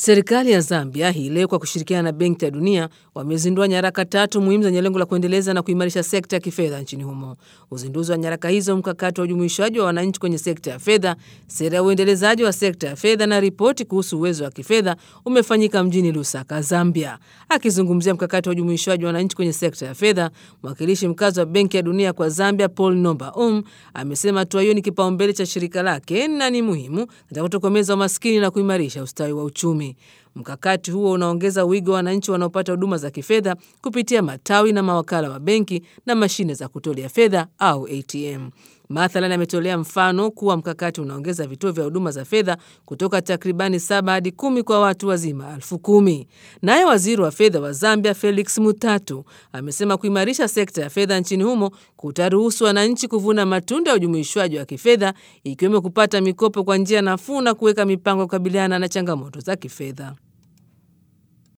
Serikali ya Zambia hii leo kwa kushirikiana na Benki ya Dunia wamezindua nyaraka tatu muhimu zenye lengo la kuendeleza na kuimarisha sekta ya kifedha nchini humo. Uzinduzi wa nyaraka hizo, mkakati wa ujumuishwaji wa wananchi kwenye sekta ya fedha, sera ya uendelezaji wa sekta ya fedha na ripoti kuhusu uwezo wa kifedha umefanyika mjini Lusaka, Zambia. Akizungumzia mkakati wa ujumuishwaji wa wananchi kwenye sekta ya fedha, mwakilishi mkazi wa Benki ya Dunia kwa Zambia Paul Nomba Um amesema hatua hiyo ni kipaumbele cha shirika lake na ni muhimu katika kutokomeza umaskini na kuimarisha ustawi wa uchumi. Mkakati huo unaongeza wigo wa wananchi wanaopata huduma za kifedha kupitia matawi na mawakala wa benki na mashine za kutolea fedha au ATM. Mathalan, ametolea mfano kuwa mkakati unaongeza vituo vya huduma za fedha kutoka takribani saba hadi kumi kwa watu wazima elfu kumi. Naye waziri wa fedha wa Zambia Felix Mutatu amesema kuimarisha sekta ya fedha nchini humo kutaruhusu wananchi kuvuna matunda ya ujumuishwaji wa kifedha ikiwemo kupata mikopo kwa njia nafuu na kuweka mipango ya kukabiliana na changamoto za kifedha.